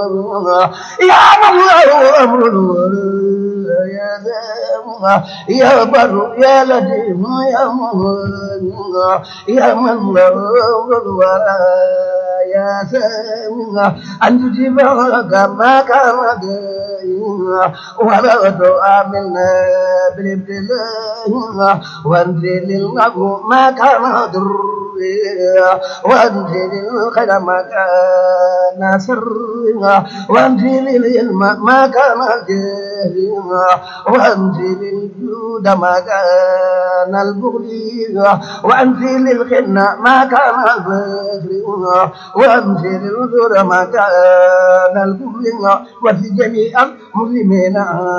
يا من له أمر يا ذا يا بر يا لطيف يا من يا من له أمر يا سامع أن تجيبك ما كان ولا تؤمنا بالابتلاء وانزل الغم ما كان ضر وانزل الخير ما كان سر وانزل العلم ما كان جهل وانزل الجود ما كان البغي وانزل الخنة ما كان البغي وانزل الذر ما كان البغي وفي جميع المسلمين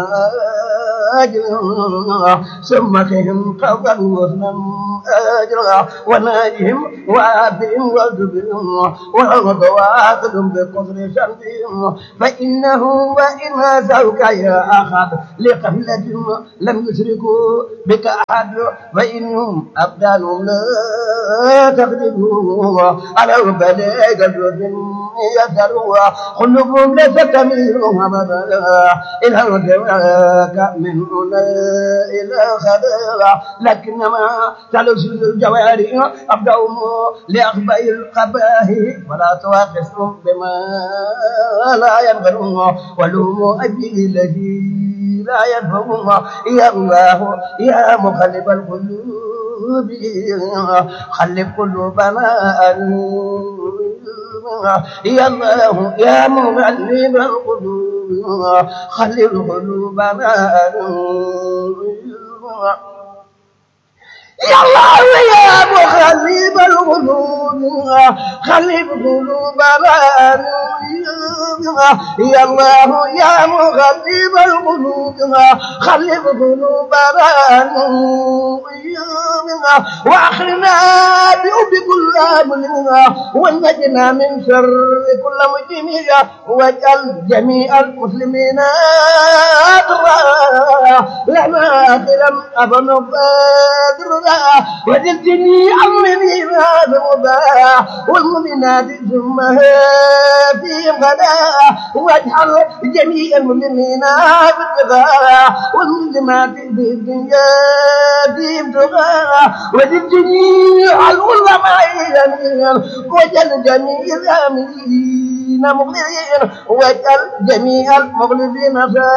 أجرا ثم فيهم قولا وزنا أجرا وناجهم وآبهم وزبهم وعرض واخذ بقدر شرطهم فإنه وإن أسوك يا أخذ لقبلة لم يشركوا بك أحد فإنهم أبدانهم لا تغلبوا على بلاغ جزء يسروا قلوبهم ليس تميلهم أبدا إلى الجواك من هنا إلى خبرا لكنما تلوث الجوارح أبدأهم لأخبار القبائح ولا تواخذهم بما لا ينبغون ولهم أبي الذي لا يفهمون يا الله يا مخلف القلوب خلف قلوبنا يا الله يا مغلب القلوب خلف قلوبنا يا الله يا مخلب القلوب خلف قلوبنا يا الله يا مغلب القلوب خلف قلوبنا واخرنا بحب كل امرنا ونجنا من شر كل مجرم واجعل جميع المسلمين لنا اخرا ابن بدر وجل جميع المؤمنين ذنوبا والمؤمنات ثم فيهم غدا واجعل جميع المؤمنين بالتقى والمسلمات في الدنيا فيهم تقى وجل جميع العلماء جميعا وجل جميع الامرين مخلصين واجعل جميع المخلصين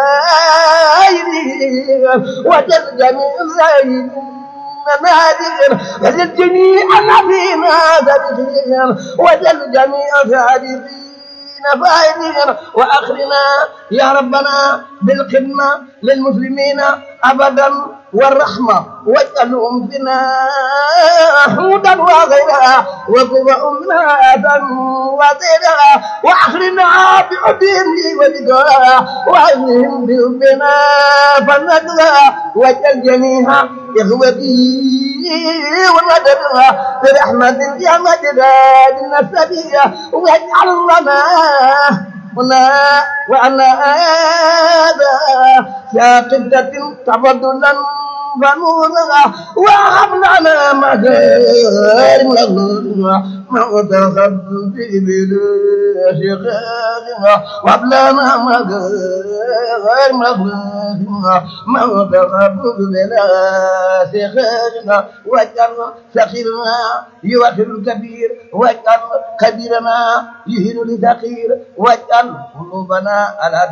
سائرين وجل جميع الزاهدين نادر وجل جميع النبيين سابقين وجل جميع سابقين فائزين واخرنا يا ربنا بالخدمه للمسلمين ابدا والرحمه واجعلهم فينا هودا وغيرها وقوة أمهاتا وطيرها واخرنا بعدهم لي ولقاء وعزهم بحبنا فلندها واجعل جميع إخوتي ومددها برحمة يا مجداد النسبية واجعل لنا هنا وعلى هذا شاقدة تفضلا فنورها وهب لنا مكارم ما تخذ في بلا شقاقها وهب لنا مكارم ما تخذ بلا شقاقها واجعل سخيرنا يوخر الكبير واجعل كبيرنا يهين لثقير واجعل قلوبنا على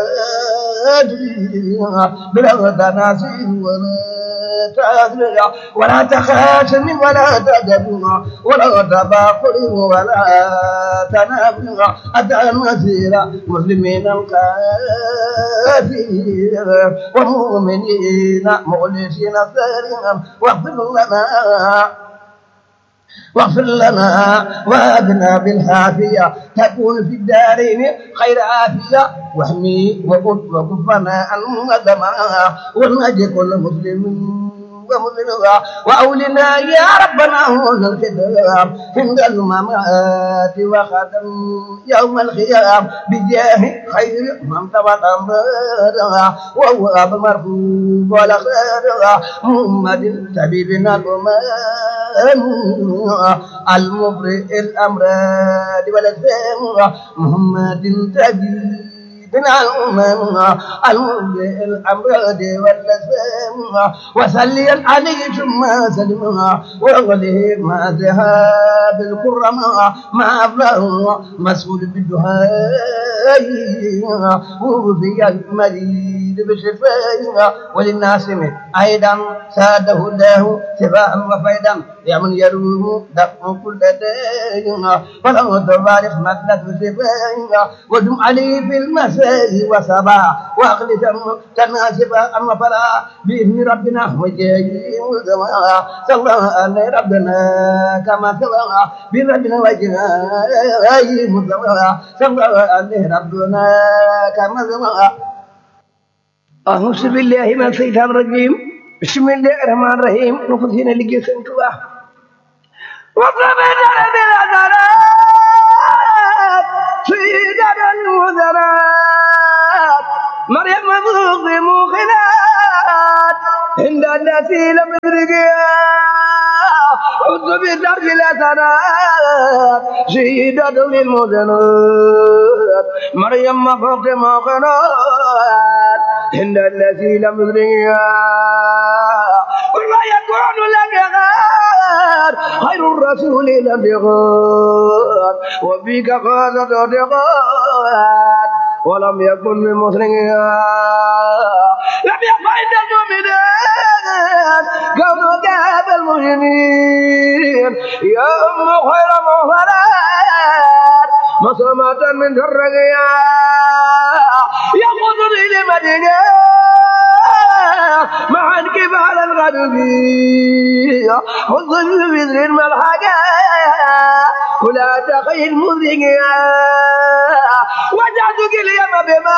توادها بلا تناسي ولا تأذرع ولا تخاشم ولا تدبر ولا تباقر ولا تنابر أتى المسير مسلمين الكافرين ومؤمنين مخلصين سيرهم واغفر لنا واغفر لنا وابنا بالعافية تكون في الدارين خير عافية واحمي وكفنا عن الدماء ونجي كل مسلم ومذنبا وأولنا يا ربنا هون الخدام عند الممات وختم يوم الخيام بجاه خير من ثبت أمرا وهو أبو مرفوع ولا خير محمد طبيبنا الأمان المبرئ الأمراض والأسفام محمد طبيب بنا الأمم المبدئ الأمراض والأسفام وسليا عليه ثم سلم وغلي ما ذهاب الكرم ما أفلاه مسؤول بالدهاء وفي المريض بشفاء وللناس أيضا ساده الله شفاء وفيدا يا من يروه دفع كل دين فلو تبارك مدة شفاء ودم عليه في المساء وصباح واغلي تناسبا أما فلا بإذن ربنا وجاي مزما صلى على ربنا كما صلى بربنا وجاي مزما صلى على ربنا كما صلى أعوذ بالله من الشيطان الرجيم بسم الله الرحمن الرحيم نفسنا لجي سنتوا وصبنا بالعذرات سيدنا المذرات مريم مذوق موقنات عند التي لم يدركها حط بدرج الأثرات سيدة للمذنات مريم مفوق موقنات عند التي لم يدركها وما يكون لك غير خير الرسول لم يغار وبك فازت وتغار ولم يكن من مسلمها لم يفعل المؤمنين كونوا كاب المجرمين يا أم خير مغفرات مصمة من درقيا يقودني لمدينة مع انكبال الغدبية حظ بذر الملحقة ولا تخيل مذيقيا وجعتك اليوم بما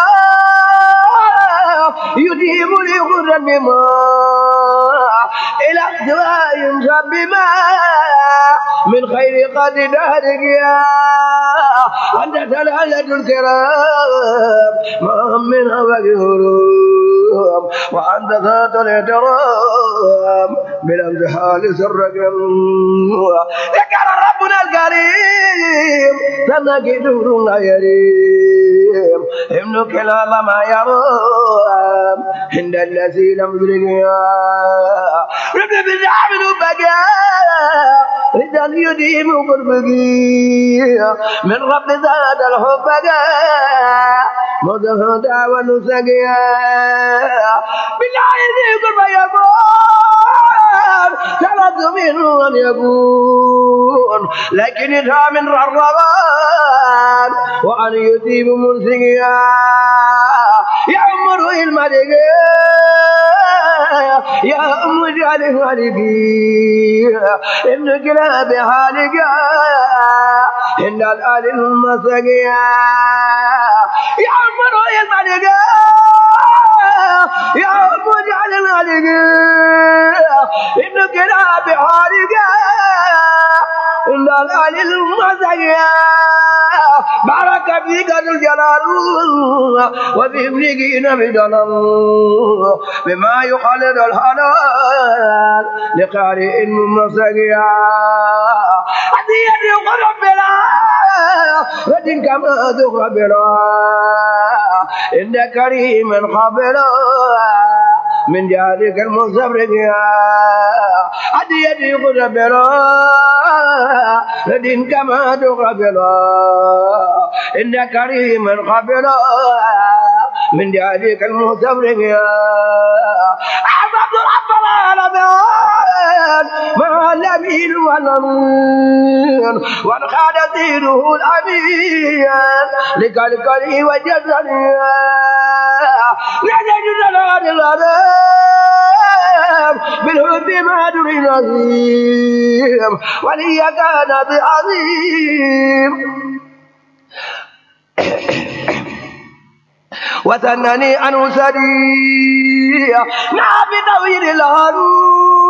يديم لي غرا بما إلى سواء بما من خير قد دهرك يا أنت سلالة الكرام ما من هواك هروب وأنت ذات الاحترام بالامتحان سرك ذكر ربنا الكريم سنك دور لا يريم ابنك لا ما يروم عند الذي لم يدرك رب بالعبد بقى رجال يديم قربقي من رب زاد الحب مدهدا ونسقيا بالله يقول ما يقول ثلاث منه أن يكون لكن إذا من الرغبان وأن يجيب منسقيا يعمر الملك يا أم جعل مالكي إن كلاب حالك إن الآل المسقيا يا أم روي الملك يا أم جعل مالك إن كلاب حالك إن الآل المسقيا بارك فيك ذو الجلال وفي ابنك بدلال بما يخالد الحلال لقارئ مسقيا هدية يقرب بلا ودين كما تقرب بلا إن كريم قبلا من جارك المصبر هدية يقرب بلا ودين كما تقرب بلا إن كريم قبلا من جارك المصبر أحمد رب العالمين مع الأمين والأمين وانخاد دينه الأمين لكالكالي وجزني نجد جلال الأدام بالحب ما دري نظيم ولي كان بعظيم وثنني أنه سريع نعم بطويل الهروب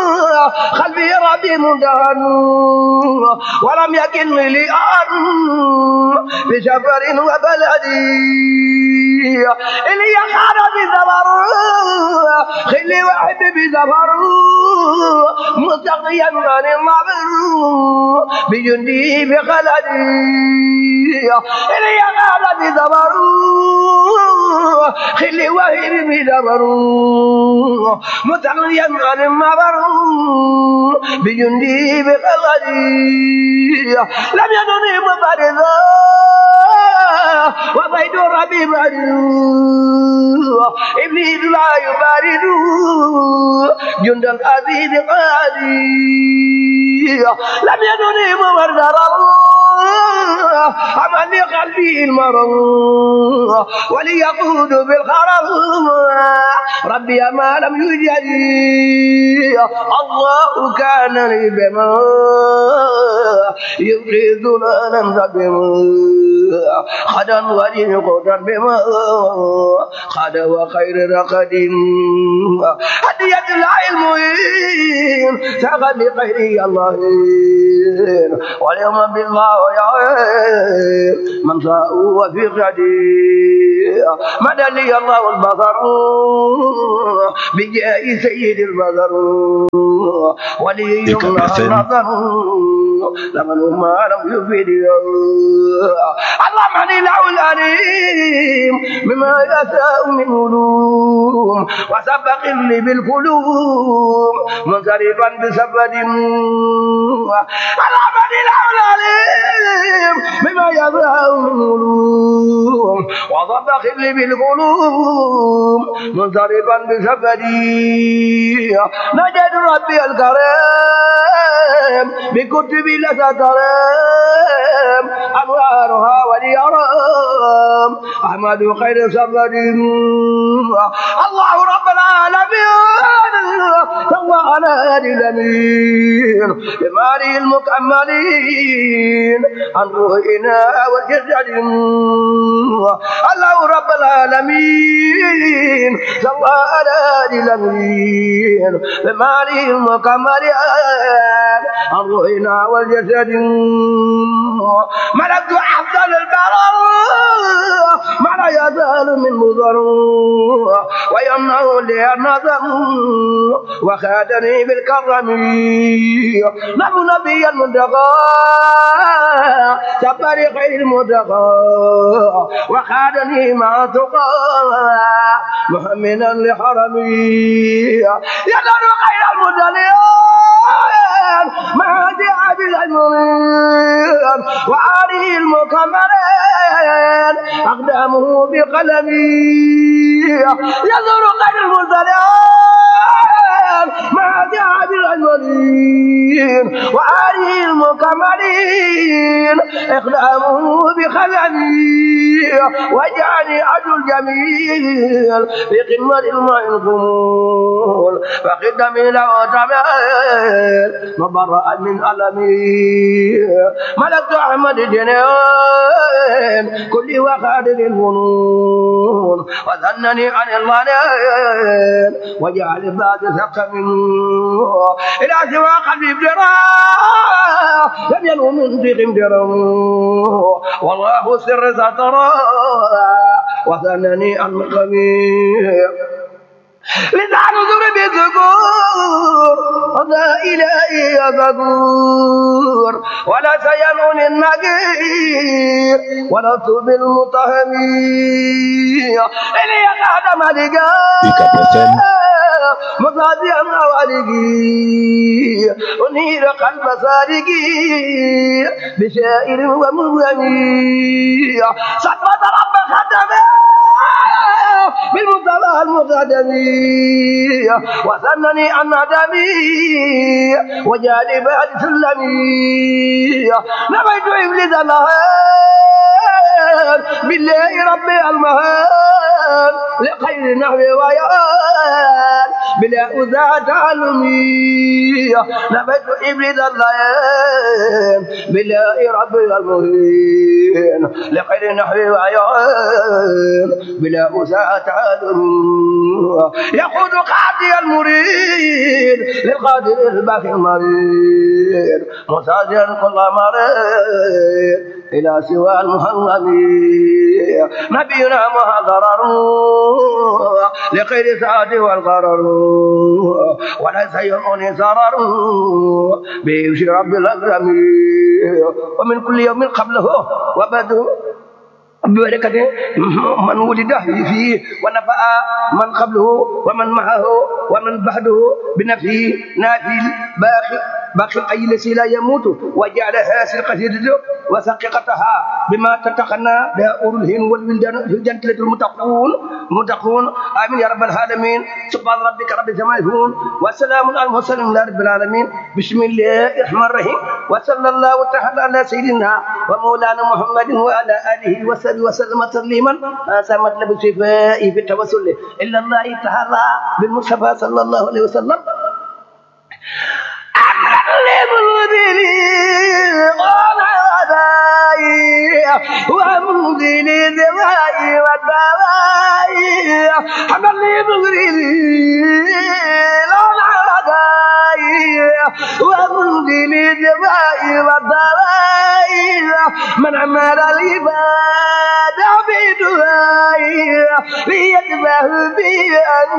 قلبي ربي مدهن ولم يكن لي أحد بسفر وبلدي إلي خان بزفر خلي وحب بزفر مستقيا عن المعبر بجندي بخلدي إلي خان بزفر خلي وحب بزفر مستقيا عن المعبر بجندي بخلدي لم يدني مبارزا وبيد ربي بارد إبليس لا يبارد جند العزيز قادي لم يدني مبرزا عمل قلبي المرض وليقود بالخرب ربي ما لم يجد الله كان لي بما يبقي ذلالا بما خدا ولي قدر بما خد وخير رقد هدية العلم سغى لخير الله واليوم بالله يا من ساء وفي غدي مدى لي الله البصر بجاه سيد البصر ولي النظر لمن ما لم يفيد اللهم اني له الاليم مما يساء من علوم وسبق لي بالقلوب منصرفا بسبد اللهم اني له الاليم مما يساء من علوم وسبق لي بالقلوب منصرفا بسبدي نجد ربي الكريم بكتب لتترم أنوارها وليرام أحمد خير سبد الله رب العالمين سوى على هادي الأمين بماله المكملين عن روحنا والجسد الله رب العالمين سوى على هادي الأمين بماله المكملين عن روحنا والجسد ملكت أفضل البرر ما لا يزال من مضر ويمنع لي النظر وخادني بالكرم نحن نبي المنتقى سبر خير المنتقى وخادني مع تقى محمدا لحرمي يدر خير المدلين ما جاء بالأجمرين وعليه المكملين أقدامه بقلمي يزور غير المرسلين ما جاء بالأجمرين وعليه المكملين إقدامه بقلمي وجعلني عدو الجميل في قمة الماء الخمول فقدمي له تمام مبرأ من ألمي ملكت أحمد جنين كل وخادر الفنون وذنني عن الظنين وجعل الذات سقم إلى سوى قلبي ابتراء لم ينو من ضيق امترا والله سر سترى وثنني عن مقامي لسان ذرب الذكور وذا إلهي ذكور ولا سينون النقير ولا ثوب المتهمين إلي قاد ملكا مصاديا والدي أنير قلب صادقي بشائر ومغني صدمة رب خدمه بالمصطفى المقدمي وثنني عن ندمي وجالي بعد سلمي نبيت ابليس اللهان بالله ربي المهان لخير نحو ويان بلا أذى تعلمي نبت إبليس الليل بلا رب المهين لخير نحوي وعيان بلا أذى تعلمي يقود قاضي المريد للقادر الباقي المريد مساجر كل مريض إلى سوى المهمم نبينا مهضرر لخير سعد والغرر وليس يروني سرر بيمشي رب الأكرم ومن كل يوم قبله وبدو ببركته من ولد فيه ونفع من قبله ومن معه ومن بعده بنفسه نافي باقي باقي أي الذي لا يموت وجعلها سرقة وثققتها بما تتقنى بها أولو الهن والولدان في الجنة المتقون متقون آمين يا رب العالمين سبحان ربك رب السماء يفون وسلام على المرسلين لا رب العالمين بسم الله الرحمن الرحيم وصلى الله تعالى على سيدنا ومولانا محمد وعلى آله وصحبه وسلم تسليما هذا مطلب الشفاء في التوسل إلا الله تعالى بالمصطفى صلى الله عليه وسلم ومنزل الدواء والدواء حمد لي مغربي لون عداي ومنزل الدواء والدواء من عمل العباد بدعائي ليتبه بأن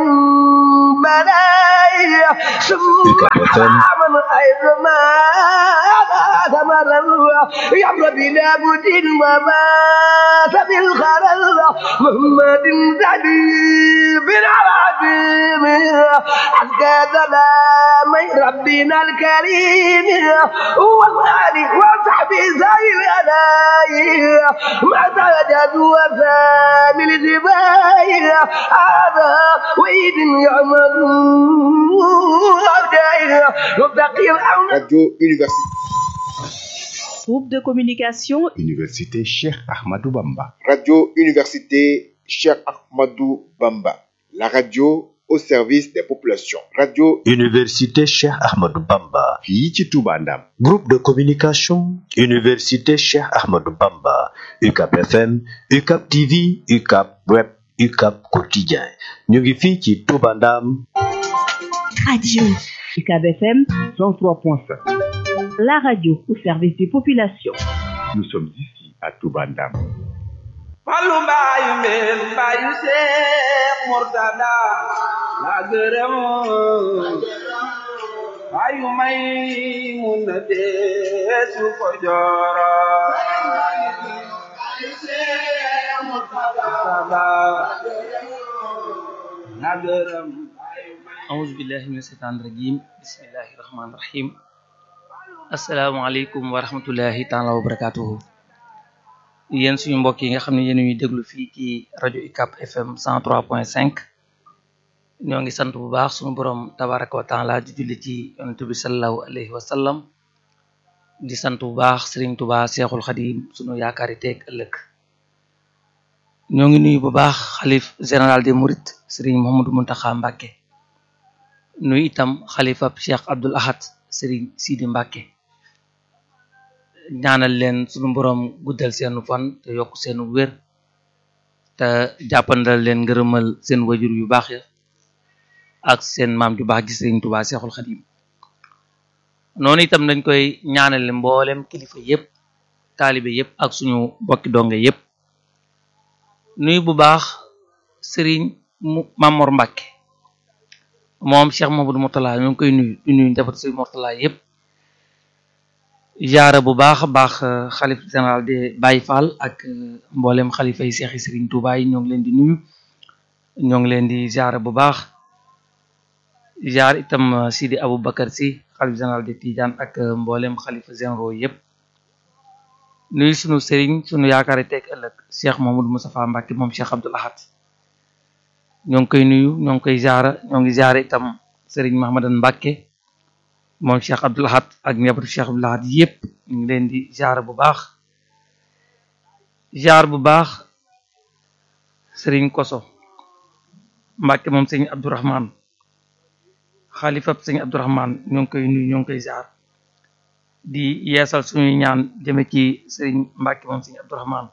بلاي سبحان من حيث ما ثمر يمر بلا بد وما بالخرل محمد دبيب العظيم حتى سلام ربنا الكريم والآل وصحبه زي الألاي ما سجد وسام الجبال هذا وإذ يعملون Radio Université. Groupe de communication Université Cheikh Ahmadou Bamba. Radio Université Cheikh Ahmadou Bamba. La radio au service des populations. Radio Université Cheikh Ahmadou Bamba. fii ci Touba Ndam. Groupe de communication Université Cheikh Ahmadou Bamba. UCAP FM, UCAP TV, UCAP Web, UCAP Quotidien. ñu ngi fii ci Touba Ndam. Radio UCAB FM 103.5. la radio au service des populations. Nous sommes ici à Touba Ndam. Fallu mbaayu mbeen mbaayu Seex Murtada la gërëm mbaayu may mun na deesu ko jooro la gërëm أعوذ بالله من الشيطان الرجيم بسم الله الرحمن الرحيم السلام عليكم ورحمة الله تعالى وبركاته yéen suñu mbokk yi nga xam ne yéen ñuy déglu fii ci rajo UCAB FM 103.5 ñoo ngi sant bu baax suñu borom tabaraka wa taala di julli ci yonent bi sallallahu alayhi wa sallam di sant bu baax Serigne Touba Seexul Xadim suñu yaakaari teeg ëllëg ñoo ngi nuyu bu baax xalif général des Mourides Serigne Mouhamadou Mountakha Mbacké nuyu itam xalifab Cheikh Abdoul Ahad Serigne Sidi Mbacké ñaanal leen sunu boroom guddal seenu fan te yokk seenu wér te jàppandal leen ngërëmal seen wajur yu baax ya ak seen maam ju baax gi Serigne Touba Seexul Xadim noonu itam dañ koy ñaanale mboolem kilifa yépp taalibe yépp ak suñu bokki donge yépp nuyu bu baax Serigne mu Mamor Mbacké moom Cheikh Mamadou Mourtala ñu ngi koy nuyu di nuyu njaboot Serigne Mourtala yépp jaara bu baax a baax xalif général de Baye Fall ak mboolem xalifa yi seexi Serigne Touba yi ñoo ngi leen di nuyu ñoo ngi leen di jaara bu baax jaar itam Sidi Aboubacar si xalif général de Tidiane ak mboolem xalifa généraux yépp nuyu sunu Serigne sunu yaakaar teeg ëllëg Cheikh Mamadou Moustapha Mbacké moom Cheikh Abdoul Ahad ñoo ngi koy nuyu ñoo ngi koy jaara ñoo ngi jaara itam Serigne Mahamadan Mbacké moom Cheikh Abdoul Ahad ak njabootu Cheikh Abdoul Ahad yépp ñu ngi leen di jaar bu baax jaar bu baax Serigne Koso Mbacké moom Serigne Abdourahman xalifab sëñ Abdourahman ñoo ngi koy nuyu ñoo ngi koy ziar di yeesal suñuy ñaan jëme ci sëriñ Mbàkke moom sëñ Abdourahman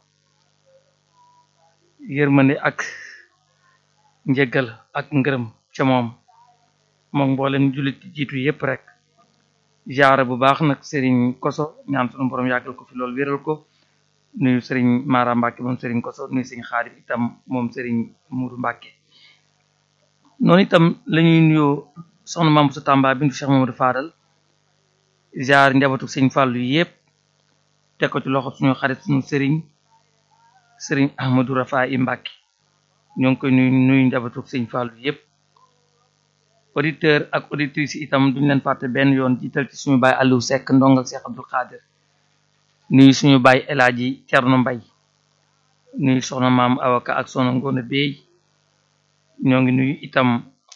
yërmande ak njëggal ak ngërëm ca moom moom mboolem jullit jiitu yépp rek ziara bu baax nag sëriñ koso ñaan sunu borom yàggal ko fi loolu wéral ko nuyu sëriñ Mara Mbàkke moom sëriñ koso nuyu sëriñ Xaadim itam moom sëriñ Muuru Mbàkke noonu itam lañuy nuyoo soxna Maam sa Tamba bintu Cheikh Mamadou Fadal ziar njabootu sëñ Fàllu yépp teg ko ci loxo suñu xarit suñu sëriñ sëriñ Ahmadou Rafa i Mbàkke ñoo ngi koy nuyu nuyu njabootu sëñ Fàllu yépp auditeur ak auditrice itam duñ leen fàtte benn yoon jiital ci suñu baay Aliou Seck ndong ak Cheikh Abdou Khadir nuyu suñu baay El Hadji Cerno Mbay nuyu soxna maam awaka ak soxna Ngoone Beey ñoo ngi nuyu itam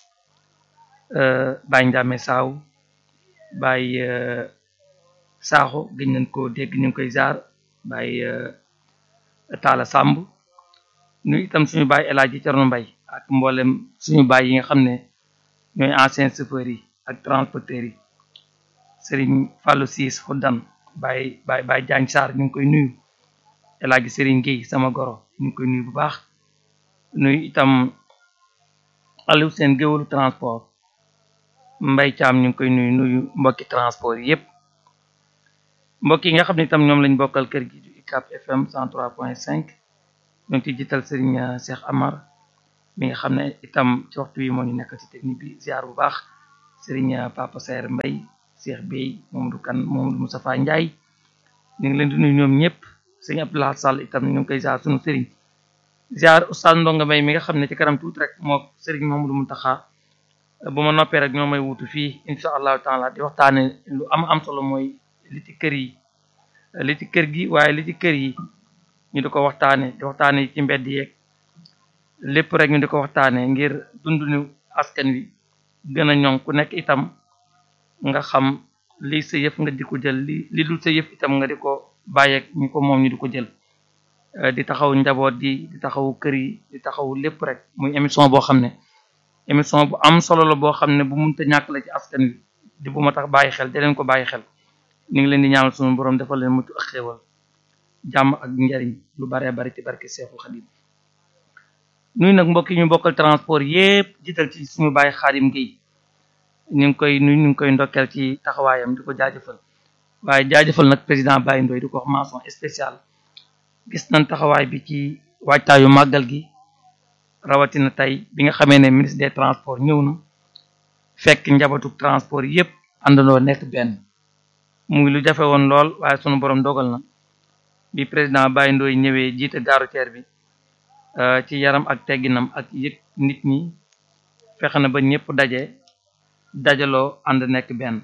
baay Njame Saaw baay Saaxo gëj nañ ko dégg ñu ngi koy jaar baay Taala Sàmb nuyu itam suñu baay El Hadji Cerno Mbay ak mboolem suñu baay yi nga xam ne ñooy anciens chauffeurs yi ak transporteurs yi Serigne Fallou Siis Xuddan Baye Baye Baye Diagne Sarr ñu ngi koy nuyu El Hadji Serigne Gueye sama goro ñu ngi koy nuyu bu baax nuyu itam Aliou seen géwalu transport Mbay Caam ñu ngi koy nuyu nuyu mbokki transport yi yépp mbokk yi nga xam ne itam ñoom lañ bokkal kër gi du UCAB FM 103.5 ñu ngi ciy jiital Serigne Cheikh Amar mi nga xam ne itam ci waxtu wi moo ñu nekk ci technique bi ziar bu baax Serigne Papa Saer Mbay Cheikh Bey Mamadou Kan Mamadou Moustapha Ndiaye ñu ngi leen di nuyu ñoom ñëpp sëñ Abdoulaye Sall itam ñu ngi koy ziar sunu Serigne ziar Oustaz Ndonga Mbay mi nga xam ne ci kanam tuuti rek moo Serigne Mamadou Mountakha bu ma noppee rek ñoo may wutu fii incha allahu taala di waxtaane lu am am solo mooy li ci kër yi li ci kër gi waaye li ci kër yi ñu di ko waxtaane di waxtaane ci mbedd yeeg lépp rek ñu di ko waxtaane ngir dundunu askan wi gën a ñoŋ ku nekk itam nga xam li sa yëf nga di ko jël li li dul sa yëf itam nga di ko bàyyeeg ñi ko moom ñu di ko jël di taxaw njaboot gi di taxaw kër yi di taxaw lépp rek muy émission boo xam ne émission bu am solo la boo xam ne bu munta ñàkk la ci askan wi di bu ma tax bàyyi xel di leen ko bàyyi xel ñu ngi leen di ñaanal sunu borom defal leen mucc ak xéewal jàmm ak njariñ lu baree bari ci barke Seexul Xadim nuy nag mbokk yi ñu bokkal transport yépp jiital ci suñu bàyyi Xaadim Gueye ñu ngi koy nuyu ñu ngi koy ndokkeel ci taxawaayam di ko jaajëfal waaye jaajëfal nag président Baye Ndoye di ko wax mention spéciale gis nañ taxawaay bi ci waajtaayu màggal gi rawatina tey bi nga xamee ne ministre des transports ñëw na fekk njabootu transport yépp àndandoo nekk benn mu ngi lu jafe woon lool waaye sunu borom dogal na bi président Baye Ndoye ñëwee jiite gare routière bi ci yaram ak tegginam ak yëg nit ñi fexe na ba ñëpp daje dajaloo ànd nekk benn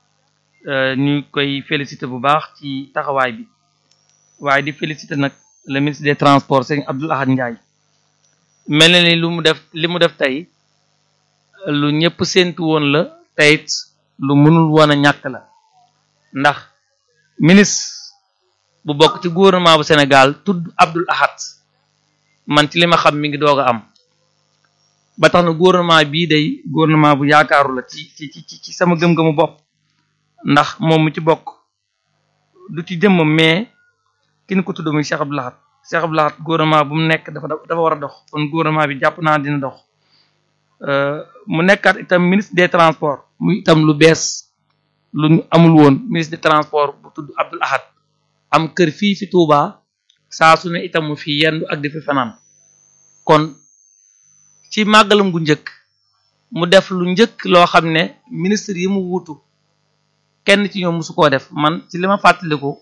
ñu koy féliciter bu baax ci taxawaay bi waaye di féliciter nag le ministre des transports Serigne Abdoul Ahad Ndiaye mel na ni lu mu def li mu def tey lu ñëpp séentu woon la teyit lu mënul woon a ñàkk la ndax ministre bu bokk ci gouvernement bu Sénégal tudd Abdoul Ahad man ci li ma xam mi ngi doog a am ba tax na gouvernement bii day gouvernement bu yaakaaru la ci ci ci ci sama gëm-gëmu bopp ndax moom mu ci bokk du ci jëmm mais ki ñu ko tudd muy Cheikh Abdou Lahad Cheikh Abdou Lahad gouvernement bu mu nekk dafa dafa war a dox kon gouvernement bi jàpp naa dina dox mu nekkaat itam ministre des transports muy itam lu bees lu ñu amul woon ministre des transports bu tudd Abdoul Ahad am kër fii fi Touba saa su ne itam mu fi yendu ak di fi fanaan kon ci màggalam gu njëkk mu def lu njëkk loo xam ne ministre yi mu wuutu kenn ci ñoom musu koo def man ci li ma fàttaliku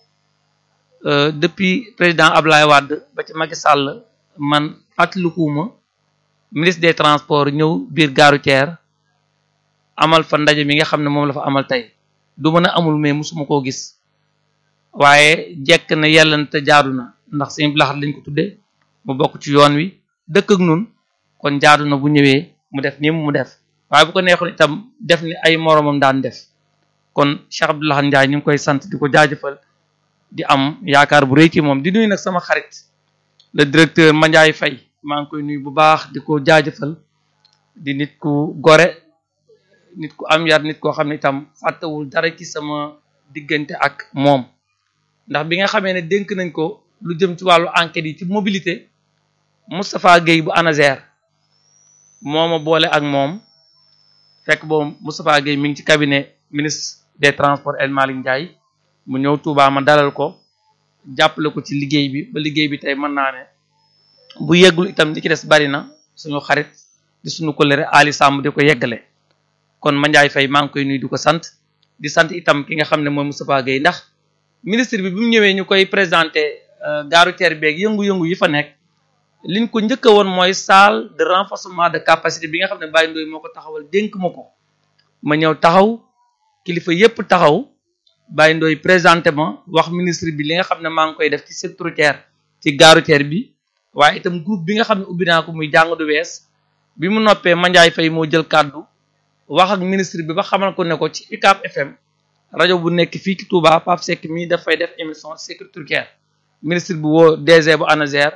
depuis président Ablaye Wade ba ci Macky Sall man fàttalikuwuma ministre des transports ñëw biir gare routière amal fa ndaje mi nga xam ne moom la fa amal tey du mën a amul mais musuma koo gis waaye jekk na yàlla na te jaadu na ndax sëñ Abdou Lahad lañ ko tudde mu bokk ci yoon wi dëkk ak nun kon jaadu na bu ñëwee mu def nii mu def waaye bu ko neexoon itam def ni ay moromam daan def kon Cheikh Abdou Lahad Ndiaye ñu ngi koy sant di ko jaajëfal di am yaakaar bu rëy ci moom di nuyu nag sama xarit le directeur Mandiaye Faye maa ngi koy nuyu bu baax di ko jaajëfal di nit ku gore nit ku am yar nit koo xam ne itam fàttewul dara ci sama diggante ak moom ndax bi nga xamee ne dénk nañ ko lu jëm ci wàllu enquête yi ci mobilité Moustapha Guèye bu ANASER moo ma boole ak moom fekk boobu Moustapha Guèye mi ngi ci cabinet ministre des transports El Malick Ndiaye mu ñëw Touba ma dalal ko jàppale ko ci liggéey bi ba liggéey bi tey mën naa ne bu yeggul itam li ci des bari na suñu xarit di suñu kolere Ali Samb di ko yeggale kon Mandiaye Faye maa ngi koy nuyu di ko sant di sant itam ki nga xam ne mooy Moustapha Guèye ndax ministre bi bi mu ñëwee ñu koy présenté gaaru teer beeg yëngu-yëngu yi fa nekk liñ ko njëkk a woon mooy salle de renforcement de capacité bi nga xam ne Baye Ndoye moo ko taxawal dénk ma ko ma ñëw taxaw kilifa yépp taxaw Baye Ndoye présenté ma wax ministre bi li nga xam ne maa ngi koy def ci secteur routier ci gaaru teer bi waaye itam groupe bi nga xam ne ubbi naa ko muy jàng du wees bi mu noppee Mandiaye Faye moo jël kàddu wax ak ministre bi ba xamal ko ne ko ci UCAB FM rajo bu nekk fii ci Touba Pape Seck mii dafay def émission sécurité routière ministre bi woo DG bu ANASER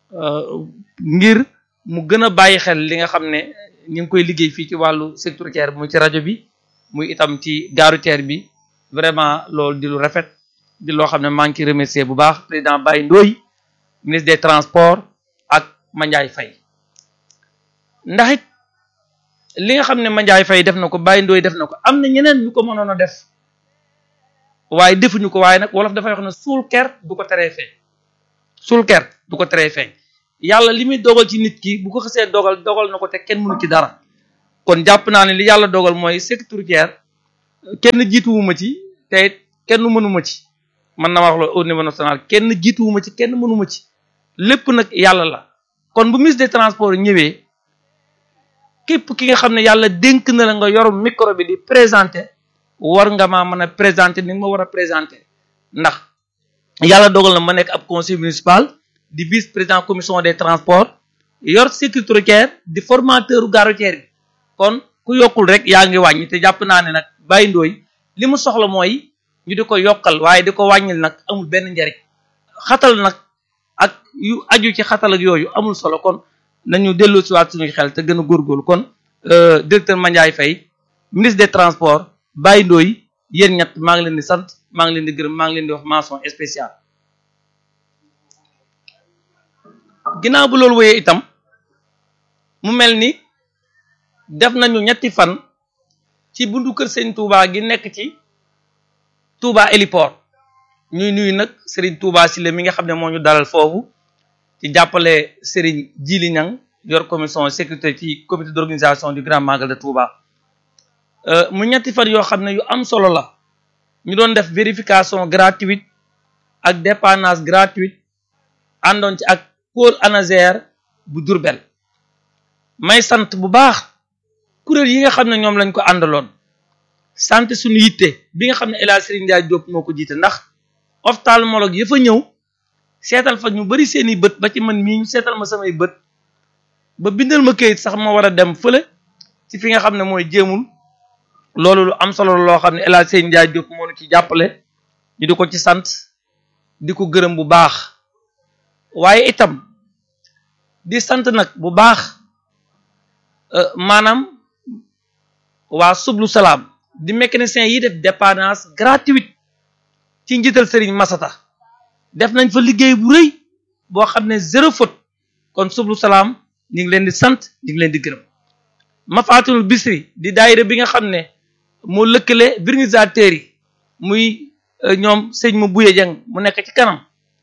ngir mu gën a bàyyi xel li nga xam ne ñu ngi koy liggéey fii ci wàllu sécurité routière muy ci rajo bi muy itam ci gaaru teer bi vraiment loolu di lu rafet di loo xam ne maa ngi ciy remercier bu baax président Baye Ndoye ministre des transports ak Mandiaye Faye ndax it li nga xam ne Mandiaye Faye def na ko Baye Ndoye def na ko am na ñeneen ñu ko mënoon a def waaye defuñu ko waaye nag wolof dafay wax ne suul ker du ko teree feeñ suul ker du ko teree feeñ yàlla li muy dogal ci nit ki bu ko xasee dogal dogal na ko te kenn mënu ci dara kon jàpp naa ne li yàlla dogal mooy sécurité routière kenn jiituwuma ci te kenn mënuma ci man na wax la au niveau national kenn jiituwuma ci kenn mënuma ci lépp nag yàlla la kon bu ministre des transports ñëwee képp ki nga xam ne yàlla dénk na la nga yor micro bi di présenter war nga maa mën a présenter ni nga ma war a présenter ndax yàlla dogal na ma nekk ab conseil municipal di vice président commission des transports yor sécurité routière di formateur gare routière bi kon ku yokkul rek yaa ngi wàññi te jàpp naa ne nag Baye Ndoye li mu soxla mooy ñu di ko yokkal waaye di ko wàññil nag amul benn njariñ xatal nag ak yu aju ci xatal ak yooyu amul solo kon nañu dellu si waat suñuy xel te gën a góorgóorlu kon directeur Mandiaye Faye ministre des transports Baye Ndoye yéen ñett maa ngi leen di sant maa ngi leen di gërëm maa ngi leen di wax mention spéciale ginnaaw bu loolu wéyee itam mu mel ni def nañu ñetti fan ci buntu kër sëñ Touba gi nekk ci Touba héliport ñuy nuyu nag Serigne Touba Sile mi nga xam ne moo ñu dalal foofu ci jàppale Serigne Djili Niang yor commission sécurité ci comité d'organisation du Grand Magal de Touba mu ñetti fan yoo xam ne yu am solo la ñu doon def vérification gratuite ak dépannage gratuite àndoon ci ak pôle ANASER bu Diourbel may sant bu baax kuréel yi nga xam ne ñoom lañ ko àndaloon sant suñu yitte bi nga xam ne El Hadj Serigne Ndiaye Diop moo ko jiite ndax ophtalmologue ya fa ñëw seetal fa ñu bari seeni bët ba ci man mii ñu seetal ma samay bët ba bindal ma këyit sax ma war a dem fële ci fi nga xam ne mooy jéemul loolu lu am solo loo xam ne El Hadj Serigne Ndiaye Diop moo ñu ci jàppale ñu di ko ci sant di ko gërëm bu baax waaye itam di sant nag bu baax maanaam waa sublu salaam di mécanicien yi def dépannage gratuite ci njiital Serigne Masata def nañ fa liggéey bu rëy boo xam ne zéro faute kon sublu salaam ñu ngi leen di sant ñu ngi leen di gërëm Mafatul Bisri di daayira bi nga xam ne moo lëkkale organisateurs yi muy ñoom sëñ ma buye jang mu nekk ci kanam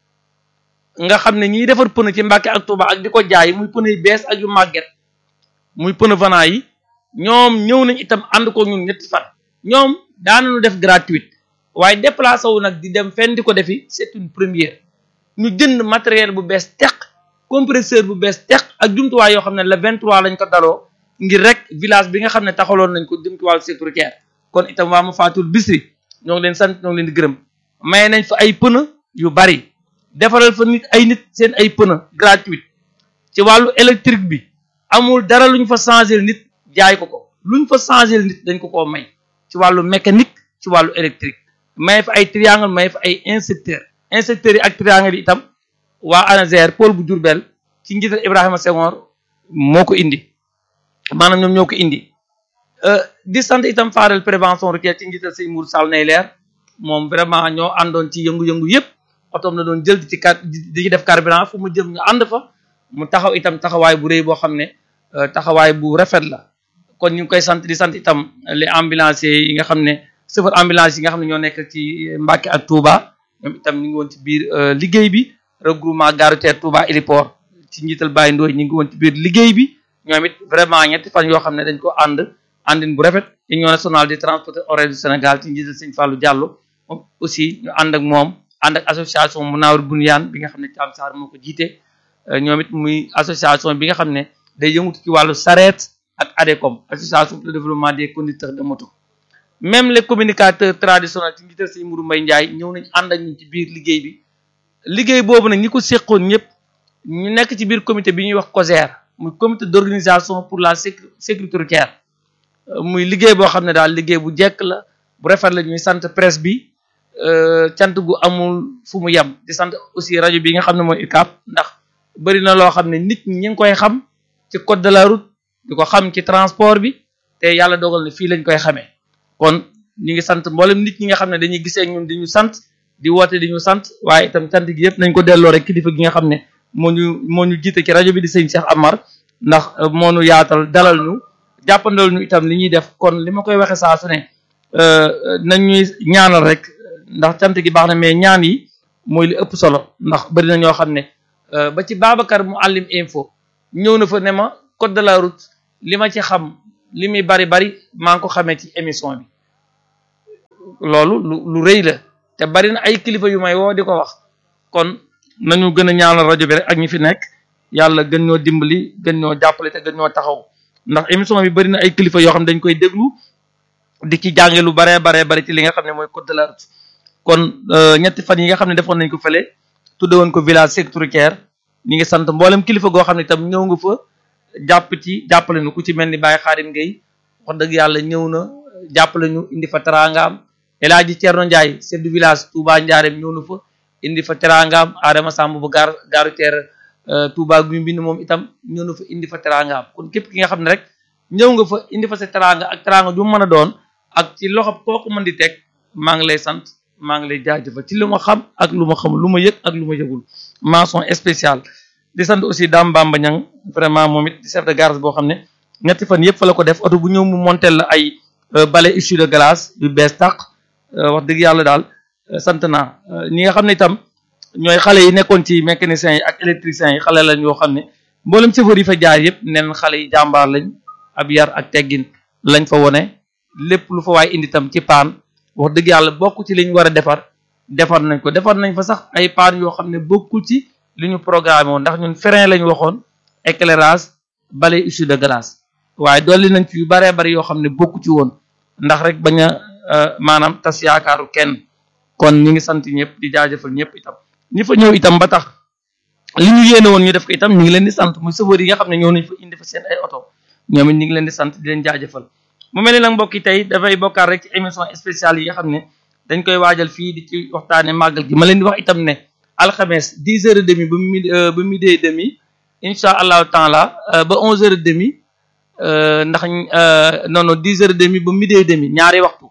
nga xam ne ñiy defar pneu ci Mbàkke ak Touba ak di ko jaay muy pneu yu bees ak yu màgget muy pneu vanant yi ñoom ñëw nañ itam ànd ko ñun ñetti fan ñoom daanañu def gratuite waaye déplacé wu nag di dem fenn di ko defi c'est une première ñu jënd matériel bu bees teq compresseur bu bees teq ak jumtuwaay yoo xam ne le 23 lañ ko daloo ngir rek village bi nga xam ne taxaloon nañ ko jëm ci wàllu sécuritaire kon itam waa ma faatul bisri ñoo ngi leen sant ñoo ngi leen di gërëm maye nañ fa ay pneu yu bari defaral fa nit ay nit seen ay pneu gratuite ci wàllu électrique bi amul dara luñ fa changer nit jaay ko ko luñ fa changer nit dañ ko koo may ci wàllu mécanique ci wàllu électrique may fa ay triangle may fa ay inspecteur inspecteurs yi ak triangle yi itam waa ANASER pôle bu Diourbel ci njiital Ibrahima Senghor moo ko indi maanaam ñoom ñoo ko indi di sant itam Fadel prévention routière ci njiital sëñ Mour Sall nay leer moom vraiment ñoo àndoon ci yëngu-yëngu yëpp otoom la doon jël di ci car di ci def carburant fu mu jëm ñu ànd fa mu taxaw itam taxawaay bu rëy boo xam ne taxawaay bu rafet la kon ñu ngi koy sant di sant itam les ambulanciers yi nga xam ne chauffeur ambulance yi nga xam ne ñoo nekk ci Mbacké ak Touba ñoom itam ñu ngi woon ci biir liggéey bi regroupement gare routière Touba héliport ci njiital Baye Ndoye ñu ngi woon ci biir liggéey bi ñoom it vraiment ñetti fan yoo xam ne dañ ko ànd àndin bu rafet union nationale des transporteurs horaires du Sénégal ci njiital Sëñ Fallou Diallo moom aussi ñu ànd ak moom ànd ak association Munawir Bunyan bi nga xam ne Thiam Sarr moo ko jiite ñoom it muy association bi nga xam ne day yëngutu ci wàllu sareet ak ADECOM association pour le développement des conducteurs de moto même les communicateurs traditionnels ci njiital Sëñ Mourou Mbaye Ndiaye ñëw nañ ànd ak ñu ci biir liggéey bi liggéey boobu nag ñi ko séqoon ñëpp ñu nekk ci biir comité bi ñuy wax COSER muy comité d'organisation pour la sécurité routière muy liggéey boo xam ne daal liggéey bu jekk la bu rafet la ñuy sant presse bi cant gu amul fu mu yem di sant aussi rajo bi nga xam ne mooy UCAB ndax bëri na loo xam ne nit ñi ñu ngi koy xam ci code de la route di ko xam ci transport bi te yàlla dogal ne fii lañ koy xamee kon ñu ngi sant mboolem nit ñi nga xam ne dañuy gisee ak ñun di ñu sant di woote di ñu sant waaye itam cant gi yëpp nañ ko delloo rek kilifa gi nga xam ne moo ñu moo ñu jiite ci rajo bi di sëñ Cheikh Amar ndax moo ñu yaatal dalal ñu jàppandal ñu itam li ñuy def kon li ma koy waxe saa su ne nañ ñuy ñaanal rek ndax cant gi baax na mais ñaan yi mooy li ëpp solo ndax bari na ñoo xam ne ba ci Babacar mu àllim info ñëw na fa ne ma code de la route li ma ci xam li muy bari bari maa ngi ko xamee ci émission bi loolu lu lu rëy la te bari na ay kilifa yu may woo di ko wax kon nañu gën a ñaanal rajo bi rek ak ñi fi nekk yàlla gën ñoo dimbali gën ñoo jàppale te gën ñoo taxaw ndax émission bi bari na ay kilifa yoo xam ne dañ koy déglu di ci jànge lu baree baree bari ci li nga xam ne mooy code de la route kon ñetti fan yi nga xam ne defoon nañ ko fële tudde woon ko village sécuritaire ñi ngi sant mboolem kilifa goo xam ne itam ñëw nga fa jàpp ci jàppale ñu ku ci mel ni Baye Xaadim Gueye wax dëgg yàlla ñëw na jàppale ñu indi fa teraangaam El Hadji Thierno Ndiaye chef du village Touba Ndiarème ñëw na fa indi fa teraangaam Adama Samb bu gaar gaaru teer Touba gu mbind moom itam ñëw na fa indi fa teraangaam kon képp ki nga xam ne rek ñëw nga fa indi fa sa teraanga ak teraanga ju mën a doon ak ci loxo kooku mën di teg maa ngi lay sant maa ngi lay jaajëfal ci lu ma xam ak lu ma xamul lu ma yëg ak lu ma yëgul mention spéciale di sant aussi Dame Bamba Niang vraiment moom it di chef de garage boo xam ne ñetti fan yëpp fa la ko def oto bu ñëw mu montel la ay balai issue de glace yu bees tàq wax dëgg yàlla daal sant naa ñi nga xam ne itam ñooy xale yi nekkoon ci mécaniciens yi ak électriciens yi xale lañ yoo xam ne mboolem chauffeur yi fa jaar yëpp neen xale yi jàmbaar lañ ab yar ak teggin lañ fa wone lépp lu fa waay indi itam ci paan wax dëgg yàlla bokk ci li ñu war a defar defar nañ ko defar nañ fa sax ay paan yoo xam ne bokkul ci li ñu programmé woon ndax ñun frein lañ waxoon éclairage balai issue de glace waaye dolli nañ ci yu baree bari yoo xam ne bokku ci woon ndax rek bañ a maanaam tas yaakaaru kenn kon ñi ngi sant ñëpp di jaajëfal ñëpp itam ñi fa ñëw itam ba tax li ñu yéene woon ñu def ko itam ñu ngi leen di sant muy chauffeur yi nga xam ne ñëw nañ fa indi fa seen ay oto ñoom it ñu ngi leen di sant di leen jaajëfal mu mel ni nag mbokk yi tey dafay bokkaat rek ci émission spéciale yi nga xam ne dañ koy waajal fii di ci waxtaane màggal gi ma leen di wax itam ne alxames dix heures et demi ba midi ba midi et demi incha allahu taala ba onze heures et demi ndax non non dix heures et demi ba midi et demi ñaari waxtu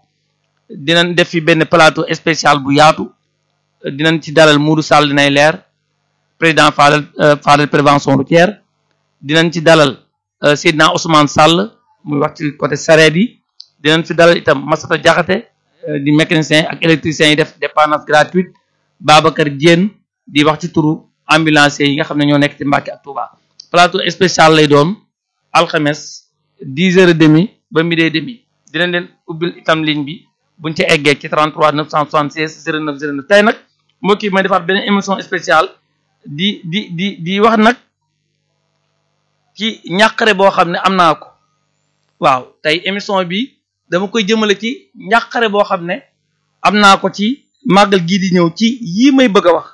dinañ def fi benn plateau spécial bu yaatu dinañ ci dalal Moudou Sall dinay leer président Fadel Fadel prévention routière dinañ ci dalal Seydina Ousmane Sall muy wax ci côté sareet yi dinañ fi dalal itam Massata Diakhaté di mécanicien ak électricien yi def dépendance gratuite Babacar Diène di wax ci turu ambulanciers yi nga xam ne ñoo nekk ci Mbacké ak Touba plateau spécial lay doon alxames dix heures et demi ba midi et demi dinañ leen ubbil itam ligne bi buñ ci eggee ci 33 976 09 09 tey nag mbokk yi may defaat beneen émission spéciale di di di di wax nag ci ñàqare boo xam ne am naa ko waaw tey émission bi dama koy jëmale ci ñàqare boo xam ne am naa ko ci màggal gii di ñëw ci yii may bëgg a wax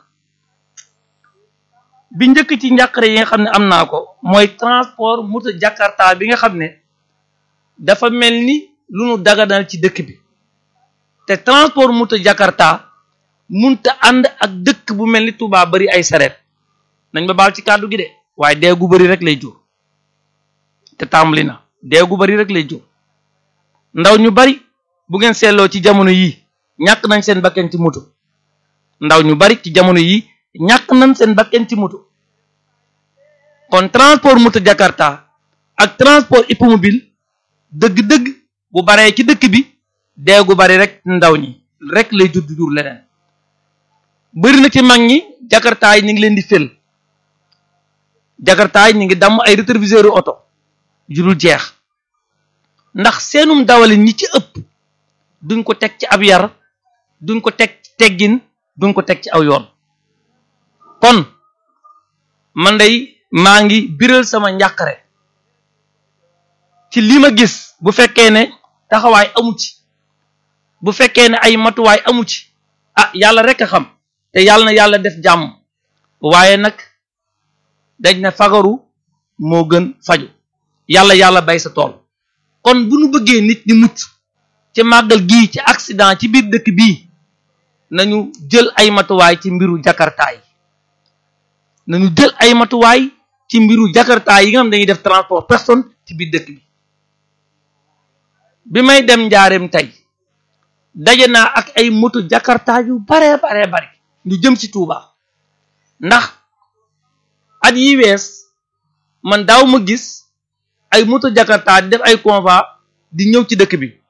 bi njëkk ci njàqare yi nga xam ne am naa ko mooy transport moto jakarta bi nga xam ne dafa mel ni lu nu daganal ci dëkk bi te transport moto jakarta munta ànd ak dëkk bu mel ni Touba bari ay sareet nañ ba baal ci kàddu gi de waaye deegu bari rek lay jur te tàmbali na deegu bari rek lay jur ndaw ñu bari bu ngeen seetloo ci jamono yii ñàkk nañ seen bakken ci moto ndaw ñu bari ci jamono yii ñàkk nañ seen bakken ci moto kon transport moto Jakarta ak transport hippomobile dëgg-dëgg bu baree ci dëkk bi deegu bari rek ndaw ñi rek lay jur jur leneen bëri na ci mag ñi Jakarta yi ñu ngi leen di fël Jakarta yi ñu ngi damm ay rétroviseur oto jurul jeex ndax seenum dawalin ñi ci ëpp duñ ko teg ci ab yar duñ ko teg ci teggin duñ ko teg ci aw yoon kon man day maa ngi biral sama njàqare ci li ma gis bu fekkee ne taxawaay amu ci bu fekkee ne ay matuwaay amu ci ah yàlla rek a xam te yàlla na yàlla def jàmm waaye nag dañ ne fagaru moo gën faju yàlla yàlla bay sa tool kon bu nu bëggee nit ñi mucc ci màggal gii ci accident ci biir dëkk bii nañu jël ay matuwaay ci mbiru jakarta yi nañu jël ay matuwaay ci mbiru jakarta yi nga xam dañuy def transport personne ci biir dëkk bi bi may dem njaareem tey daje naa ak ay moto jakarta yu bare bare bare ñu jëm ci Touba ndax at yi wees man daaw ma gis ay moto jakarta di def ay convoi di ñëw ci dëkk bi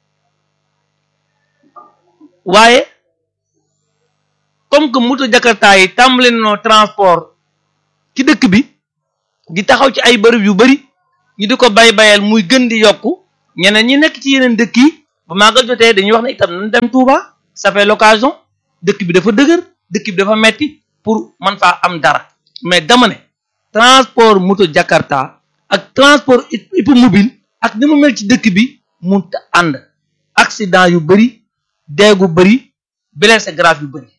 waaye comme que moto jakarta yi tàmbali nañoo transport ci dëkk bi di taxaw ci ay bërëb yu bari ñu di ko bay bayal muy gën di yokku ñeneen ñi nekk ci yeneen dëkk yi ba màggal jotee dañuy wax ne itam nañ dem Touba ça fait l'occasion dëkk bi dafa dëgër dëkk bi dafa metti pour man faa am dara mais dama ne transport moto jakarta ak transport hippomobile ak ni mu mel ci dëkk bi munta ànd accident yu bari deegu bari blessé grave yu bari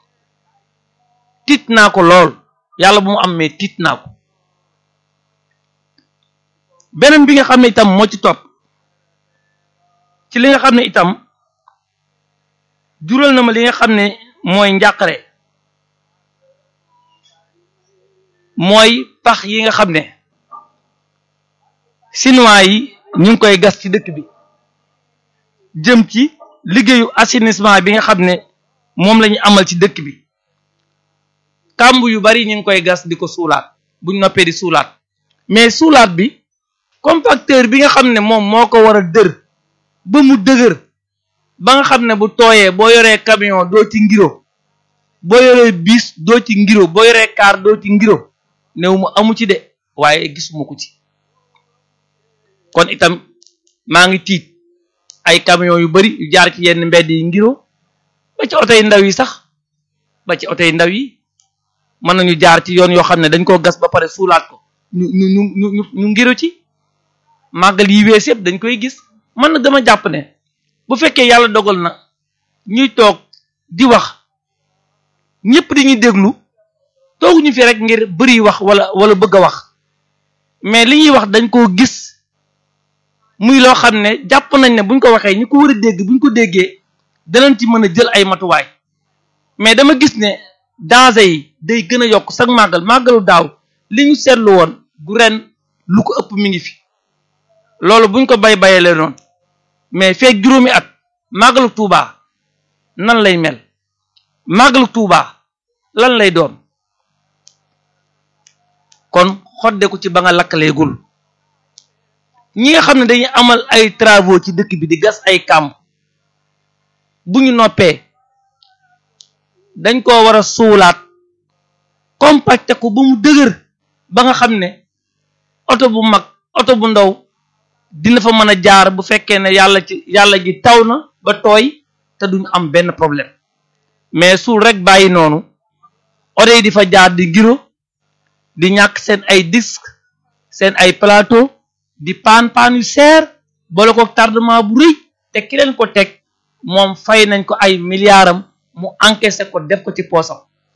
tiit naa ko lool yàlla bu mu am mais tiit naa ko beneen bi nga xam ne itam moo ci topp ci li nga xam ne itam jural na ma li nga xam ne mooy njàqare mooy pax yi nga xam ne chinois yi ñu ngi koy gas ci dëkk bi jëm ci liggéeyu assainissement bi nga xam ne moom la ñu amal ci dëkk bi kàmb yu bari ñu ngi koy gas di ko suulaat buñ noppee di suulaat mais suulaat bi compacteur bi nga xam ne moom moo ko war a dër ba mu dëgër ba nga xam ne bu tooyee boo yoree camion doo ci ngiro boo yoree bis doo ci ngiro boo yoree car doo ci ngiro néew mu amu ci de waaye gisuma ko ci kon itam maa ngi tiit ay camion yu bari yu jaar ci yenn mbedd yi ngiro ba ci oto yi ndaw yi sax ba ci oto yi ndaw yi mën nañu jaar ci yoon yoo xam ne dañ koo gas ba pare suulaat ko ñu ñu ñu ñu ñu ngiro ci màggal yi wees yëpp dañ koy gis man na dama jàpp ne bu fekkee yàlla dogal na ñuy toog di wax ñëpp dañuy déglu tooguñu fi rek ngir bëri wax wala wala bëgg a wax mais li ñuy wax dañ koo gis muy loo xam ne jàpp nañ ne buñ ko waxee ñi ko war a dégg buñ ko déggee danañ ci mën a jël ay matuwaay mais dama gis ne danger yi day gën a yokk sax màggal màggalu daaw li ñu seetlu woon gu ren lu ko ëpp mi ngi fi loolu buñ ko bay bayalee noonu mais feeg juróomi at màggalu Tuuba nan lay mel màggalu Tuuba lan lay doon kon xodde ko ci ba nga lakkaleegul ñi nga xam ne dañuy amal ay travaux ci dëkk bi di gas ay kàmb bu ñu noppee dañ koo war a suulaat compacté ko ba mu dëgër ba nga xam ne oto bu mag oto bu ndaw dina fa mën a jaar bu fekkee ne yàlla ci yàlla ji taw na ba tooy te duñu am benn problème mais suul rek bàyyi noonu oto yi di fa jaar di giro di ñàkk seen ay disque seen ay plateau di paan paan yu seer boole ko tardement bu rëy te ki leen ko teg moom fay nañ ko ay milliardam mu encaissé ko def ko ci poosam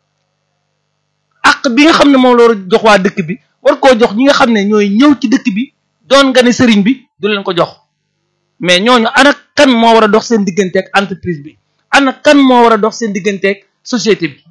ak bi nga xam ne moom la war a jox waa dëkk bi war koo jox ñi nga xam ne ñooy ñëw ci dëkk bi doon nga ne sëriñ bi du leen ko jox mais ñooñu ana kan moo war a dox seen digganteeg entreprise bi ana kan moo war a dox seen digganteeg société bi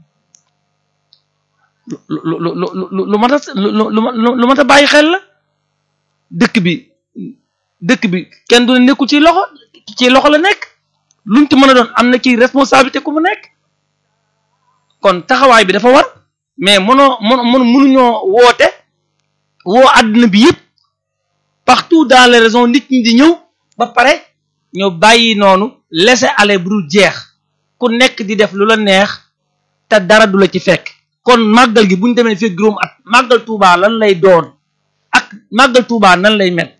lu lu lu lu lu mat a lu lu lu mat a bàyyi xel la dëkk bi dëkk bi kenn du ne nekkul ci loxo ci loxo la nekk luñ ci mën a doon am na ci responsabilité ku mu nekk kon taxawaay bi dafa war mais mënoo mën mën mënuñoo woote woo àdduna bi yëpp partout dans les régions nit ñi di ñëw ba pare ñu bàyyi noonu laisser aller bu dul jeex ku nekk di def lu la neex te dara du la ci fekk kon màggal gi bu ñu demee fekk juróom at màggal Tuubaa lan lay doon ak màggal Tuubaa nan lay mel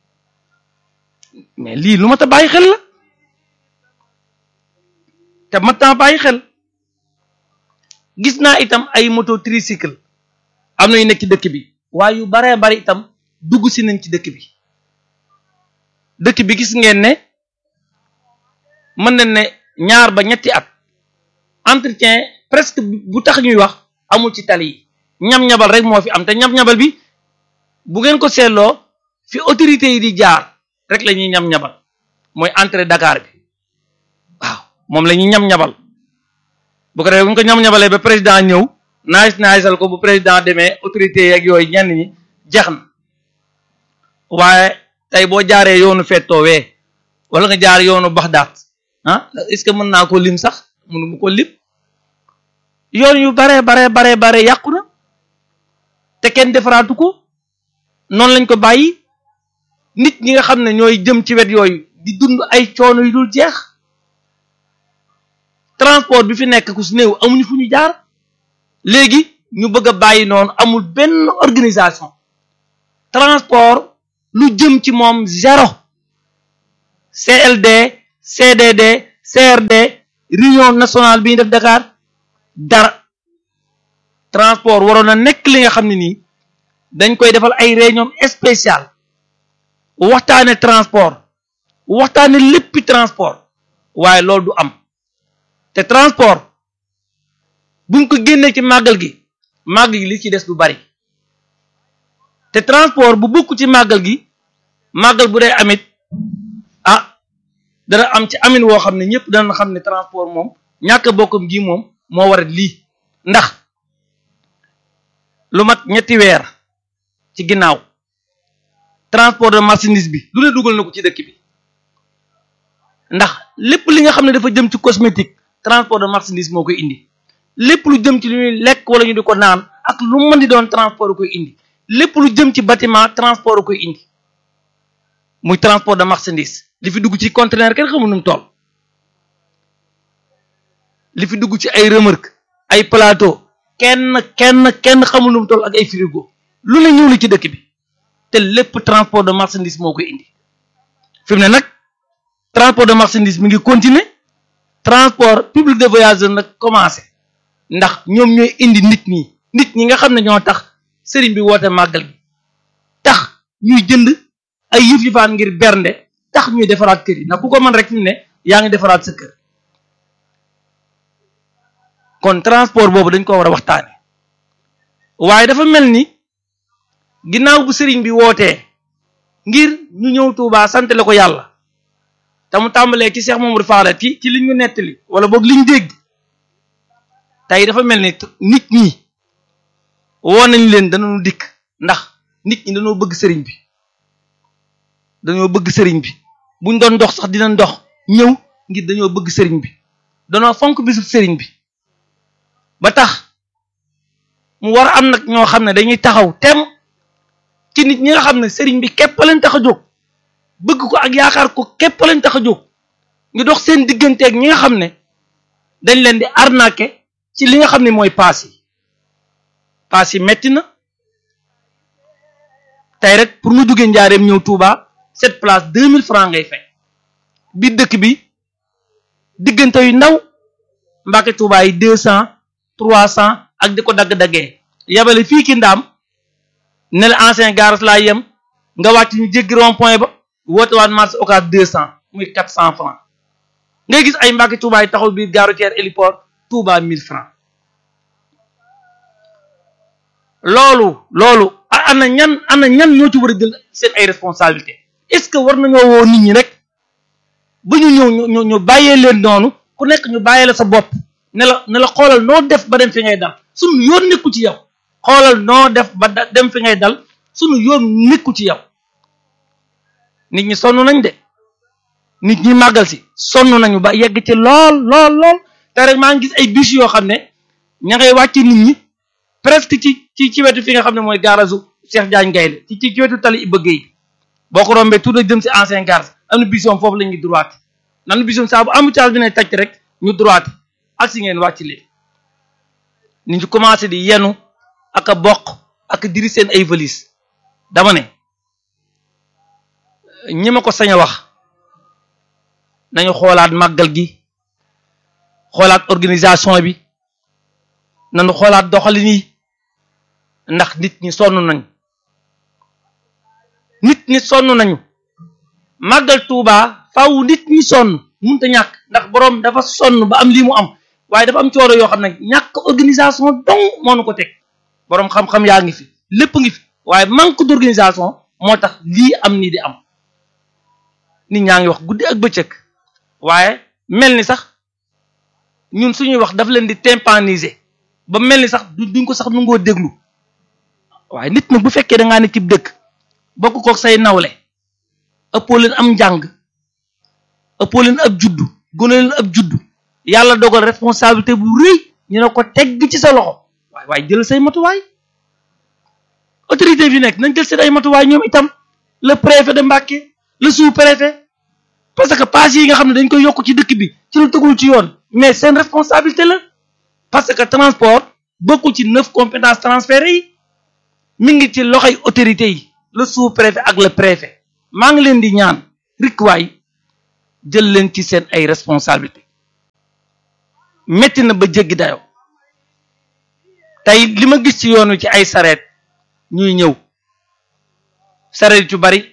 mais lii lu ma ta bàyyi xel la te ma ta bàyyi xel gis naa itam ay moto tricycle am na yu nekk ci dëkk bi waaye yu baree bari itam dugg si nañ ci dëkk bi dëkk bi gis ngeen ne mën nañ ne ñaar ba ñetti at entretien presque bu tax ñuy wax amul ci tali yi ñam-ñabal rek moo fi am te ñam-ñabal bi bu ngeen ko seetloo fi autorités yi di jaar rek la ñuy ñam-ñabal mooy entrée Dakar bi waaw moom la ñuy ñam-ñabal bu ko defee bu ñu ko ñam-ñabalee ba président ñëw naaj naajsal ko bu président demee autorités yeeg yooyu ñenn ñi jeex na waaye tey boo jaaree yoonu fettoowee wala nga jaar yoonu Baxdaat ah est-ce que mën naa ko lim sax mënu mu ko lim yoon yu bare bare bare bare yàqu na te kenn defaraatu ko noonu lañ ko bàyyi nit ñi nga xam ne ñooy jëm ci wet yooyu di dund ay coono yu dul jeex transport bi fi nekk ku si néew amuñu fu ñu jaar léegi ñu bëgg a bàyyi noonu amul benn organisation transport lu jëm ci moom zéro CLD CDD CRD réunion nationale bi ñu def Dakar dara transport waroon na nekk li nga xam ne nii dañ koy defal ay réunion spéciale waxtaane transport waxtaane léppi transport waaye loolu du am te transport buñ ko génnee ci màggal gi màggal gi li ci des du bari te transport bu bokk ci màggal gi màggal bu dee amit ah dana am ci amin woo xam ne ñëpp dana xam ne transport moom ñàkk bokkam gi moom moo war a lii ndax lu mat ñetti weer ci ginnaaw transport de marchandise bi lu ne dugal na ko ci dëkk bi ndax lépp li nga xam ne dafa jëm ci cosmétique transport de marchandise moo koy indi lépp lu jëm ci lu ñuy lekk wala ñu di ko naan ak lu mën di doon transport koy indi lépp lu jëm ci bâtiment transport koy indi muy transport de marchandise li fi dugg ci conteneur kenn xamul nu mu toll li fi dugg ci ay remorque ay plateau kenn kenn kenn xamul nu mu toll ak ay frigo lu ne ñëw li ci dëkk bi te lépp transport de marchandise moo koy indi fi mu ne nag transport de marchandise mi ngi continuer transport public de voyageurs nag commencé ndax ñoom ñooy indi nit ñi nit ñi nga xam ne ñoo tax sëriñ bi woote màggal gi tax ñuy jënd ay yëf yëfaan ngir bernde tax ñuy defaraat kër yi ndax ku ko mën rek fi mu ne yaa ngi defaraat sa kër kon transport boobu dañ ko war a waxtaane waaye dafa mel ni ginnaaw bu sëriñ bi wootee ngir ñu ñëw Tuubaa sant la ko yàlla te mu tàmbalee ci Cheikh Mamadou Fadal ci ci li ñu nettali wala boog li ñu dégg tey dafa mel ni nit ñi woo nañ leen danañu dikk ndax nit ñi dañoo bëgg sëriñ bi dañoo bëgg sëriñ bi buñ doon dox sax dinañ dox ñëw ngir dañoo bëgg sëriñ bi danoo fonk bisu sëriñ bi ba tax mu war a am nag ñoo xam ne dañuy taxaw tem ci nit ñi nga xam ne sëriñ bi képp leen tax a jóg bëgg ko ak yaakaar ko képp leen tax a jóg ñu dox seen digganteeg ñi nga xam ne dañ leen di arnaquer ci li nga xam ne mooy paas yi paas yi metti na tey rek pour nga jógee njaareem ñëw Touba cette place deux mille francs ngay fay biir dëkk bi diggante yu ndaw Mbàkke Touba yi deux cent trois cent ak di ko dagg-daggee yabale fii ki ndaam ne la ancien garage laa yem nga wàcc ñu jéggi rond point ba woote waat marché occas deux cent muy quatre cent francs ngay gis ay Mbàkke Touba yi taxaw biir gare routière héliport Touba mille francs loolu loolu ana ñan ana ñan ñoo ci war a jël seen ay responsabilité est-ce que war nañoo woo nit ñi rek ba ñu ñëw ñu ñu bàyyee leen noonu ku nekk ñu bàyyee la sa bopp ne la ne la xoolal noo def ba dem fi ngay dal sunu yoon nekku ci yow xoolal noo def ba dem fi ngay dal sunu yoon nekku ci yow nit ñi sonn nañ de nit ñi màggal si sonn nañu ba yegg ci lool lool lool te rek maa ngi gis ay bus yoo xam ne ña ngay wàcce nit ñi presque ci ci ci wetu fi nga xam ne mooy gaarasu Cheikh Diagne Gaynde ci ci wetu tali Iba Gueye boo ko rombee tout de jëm si ancien gare am na bus yoo foofu la ñuy droite nan bus yoo saa bu embouteillage bi ne tàcc rek ñu droite ak si ngeen wàcc leen nit ñi commencé di yenu ak a bokk ak diri seen ay valise dama ne ñi ma ko sañ a wax nañu xoolaat màggal gi xoolaat organisation bi nañu xoolaat doxalin yi ndax nit ñi sonn nañu nit ñi sonn nañu màggal Tuuba faaw nit ñi sonn munta ñàkk ndax boroom dafa sonn ba am lii mu am waaye dafa am cooro yoo xam ne ñàkk organisation dong moo nu ko teg boroom xam-xam yaa ngi fi lépp ngi fi waaye manque d'organisation moo tax lii am nii di am nit ñaa ngi wax guddi ak bëccëg waaye mel ni sax ñun suñuy wax daf leen di tympaniser ba mel ni sax duñ ko sax nu ngoo déglu waaye nit nag bu fekkee da ngaa ne cib dëkk bokk kook say nawle ëppoo leen am njàng ëppoo leen ab juddu gëna leen ab juddu yàlla dogal responsabilité bu rëy ñu ne ko tegg ci sa loxo waaye waaye jël say matuwaay autorité fi nekk nañ jël seen ay matuwaay ñoom itam le préfet de Mbacké le sous-préfet parce que pass yi nga xam ne dañ koy yokk ci dëkk bi ci lu tëgul ci yoon mais seen responsabilité la parce que transport bokkul ci neuf compétences transférées yi mi ngi ci loxoy autorités yi le sous-préfet ak le préfet maa ngi leen di ñaan rikwaay jël leen ci seen ay responsabilité metti na ba jéggi dayoo tey li ma gis ci yoonu ci ay sareet ñuy ñëw sareet yu bari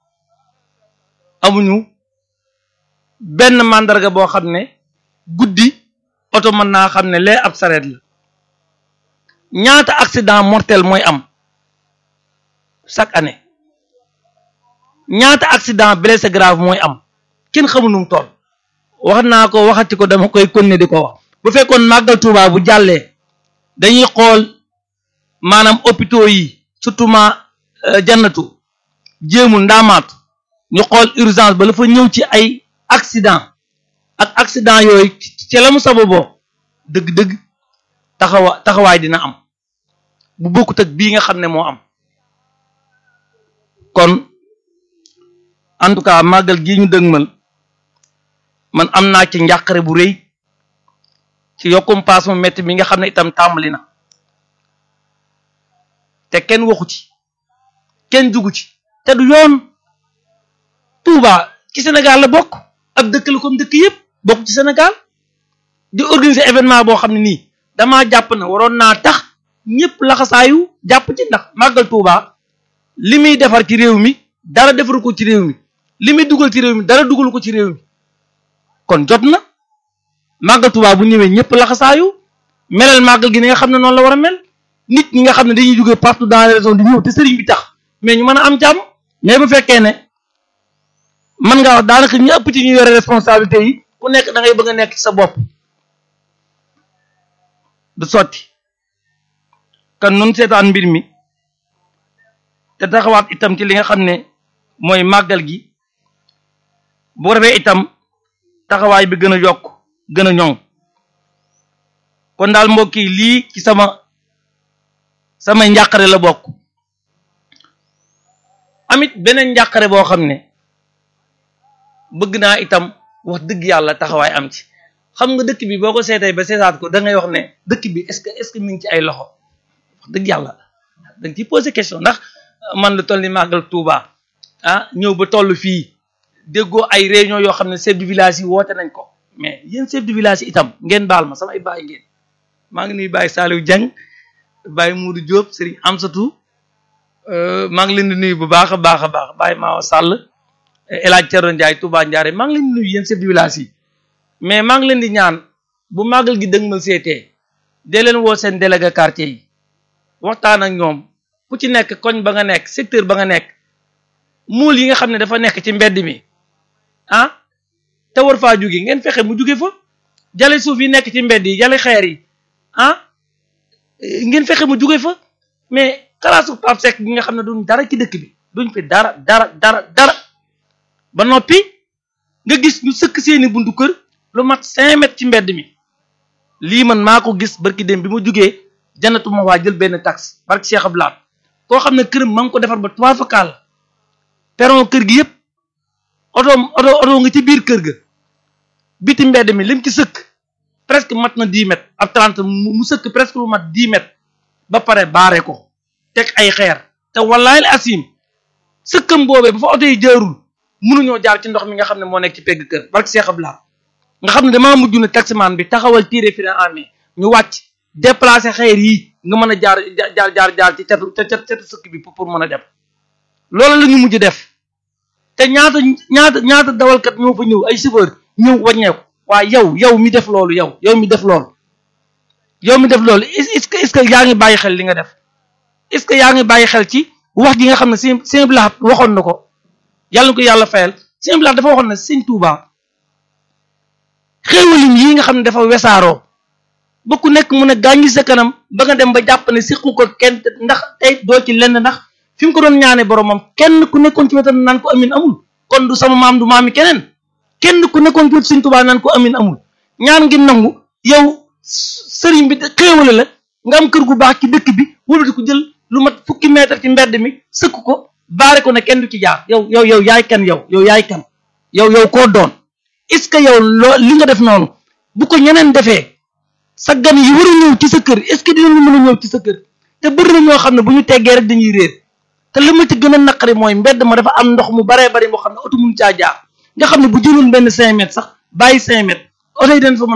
amuñu benn màndarga boo xam ne guddi oto mën naa xam ne lee ab sareet la ñaata accident mortel mooy am chaque année ñaata accident blessé grave mooy am kenn xamu nu mu toll wax naa ko waxati ko dama koy continuer di ko wax bu fekkoon màggal Tuuba bu jàllee dañuy xool maanaam hôpitaux yi surtout ma jannatu jéemul ndaamaatu ñu xool urgence ba la fa ñëw ci ay accident ak accident yooyu ci la mu sababoo dëgg-dëgg taxawa taxawaay dina am bu bokkut ak bii nga xam ne moo am kon en tout cas màggal gii ñu dëgmal man am naa ci njàqare bu rëy ci yokkum paas mu métti mi nga xam ne itam tàmbali na te kenn waxu ci kenn jugu ci te du yoon Touba ci Sénégal la bokk ab dëkk la comme dëkk yëpp bokk ci Sénégal di organiser événement boo xam ne nii damaa jàpp na waroon naa tax ñëpp laxasaayu jàpp ci ndax màggal Touba li muy defar ci réew mi dara defaru ko ci réew mi li muy dugal ci réew mi dara dugalu ko ci réew mi kon jot na màggal Touba bu ñëwee ñëpp laxasaayu melal màggal gi ni nga xam ne noonu la war a mel nit ñi nga xam ne dañuy jógee partout dans les régions di ñëw te sëriñ bi tax mais ñu mën a am jàmm mais bu fekkee ne mën ngaa wax daanaka ñu ëpp ci ñu yore responsabilité yi ku nekk da ngay bëgg a nekk ci sa bopp du sotti kan nun seetaan mbir mi te taxawaat itam ci li nga xam ne mooy màggal gi bu ko defee itam taxawaay bi gën a yokk gën a ñoŋ kon daal mbokk yi lii ci sama samay njàqare la bokk amit beneen njàqare boo xam ne bëgg naa itam wax dëgg yàlla taxawaay am ci xam nga dëkk bi boo ko seetee ba seetaat ko da ngay wax ne dëkk bi est-ce que est-ce que mi ngi ci ay loxo wax dëgg yàlla da nga ciy poser question ndax man lu toll ni màggal Touba ah ñëw ba toll fii déggoo ay réunion yoo xam ne chef de village yi woote nañ ko mais yéen chef de village yi itam ngeen baal ma samay bàyyi ngeen maa ngi nuy bàyyi Saliou Dieng bàyyi Moudou Diop Serigne Amsatou maa ngi leen di nuyu bu baax a baax a baax bàyyi Maawa Sall El Hadj Thierno Ndiaye Touba Ndiare maa ngi leen di nuyu yéen chef de village yi mais maa ngi leen di ñaan bu màggal gi dëgmal seetee dee leen woo seen délégué quartier yi waxtaan ak ñoom ku ci nekk koñ ba nga nekk secteur ba nga nekk muul yi nga xam ne dafa nekk ci mbedd mi ah te war faa jóge ngeen fexe mu jóge fa jale suuf yi nekk ci mbedd yi jale xeer yi ah ngeen fexe mu jóge fa mais kalaasu Pape Seck gi nga xam ne duñ dara ci dëkk bi duñ fi dara dara dara dara ba noppi nga gis ñu sëkk seeni buntu kër lu mat cinq mètres ci mbedd mi lii man maa ko gis barki dem bi ma jugee janatu ma waa jël benn taxe barki Cheikh Abdoulaye koo xam ne këram ma ngi ko defar ba trois fois la peron kër gi yëpp oto oto oto nga ci biir kër ga biti mbedd mi lim ci sëkk presque mat na dix mètres ab trente mu sëkk presque lu mat dix mètres ba pare baare ko teg ay xeer te wallaay la asim sëkkam boobee ba fa oto yi jaarul mënuñoo jaar ci ndox mi nga xam ne moo nekk ci pegg kër barke Cheikh Abdoulaye nga xam ne damaa mujj ne taximan bi taxawal tiré fi en main ñu wàcc déplacer xeer yi nga mën a jaar jaar jaar jaar ci catu catu sëkk bi pour mën a dem loolu la ñu mujj def te ñaata ñaata ñaata dawalkat ñoo fa ñëw ay chauffeur ñëw wàññeeku waaye yow yow mi def loolu yow yow mi def loolu yow mi def loolu est-ce que est-ce que yaa ngi bàyyi xel li nga def est-ce que yaa ngi bàyyi xel ci wax ji nga xam ne sëñ sëñ Blaat waxoon na ko yàlla na ko yàlla fayal sëñ Blaat dafa waxoon ne sëñ Touba xéewalim yi nga xam ne dafa wesaaroo ba ku nekk mun a gàññi sa kanam ba nga dem ba jàpp ne siqu ko kenn ndax tey doo ci lenn ndax fi mu ko doon ñaane boromam kenn ku nekkoon ci wetam naan ko amin amul kon du sama maam du maami keneen kenn ku nekkoon ci wetu sëñ Touba naan ko amin amul ñaan ngi nangu yow sëriñ bi xéewale la nga am kër gu baax ci dëkk bi wala di ko jël lu mat fukki mètre ci mbedd mi sëkk ko baare ko ne kenn du ci jaar yow yow yow yaay kan yow yow yaay kan yow yow koo doon est-ce que yow loo li nga def noonu bu ko ñeneen defee sa gan yi war a ñëw ci sa kër est-ce que dinañu mën a ñëw ci sa kër te bëri na ñoo xam ne bu ñu teggee rek dañuy réer te li ma ci gën a naqari mooy mbedd ma dafa am ndox mu baree bari moo xam ne oto mun caa jaar nga xam ne bu jëloon benn cinq mètres sax bàyyi cinq mètres oto yi dañ fa mën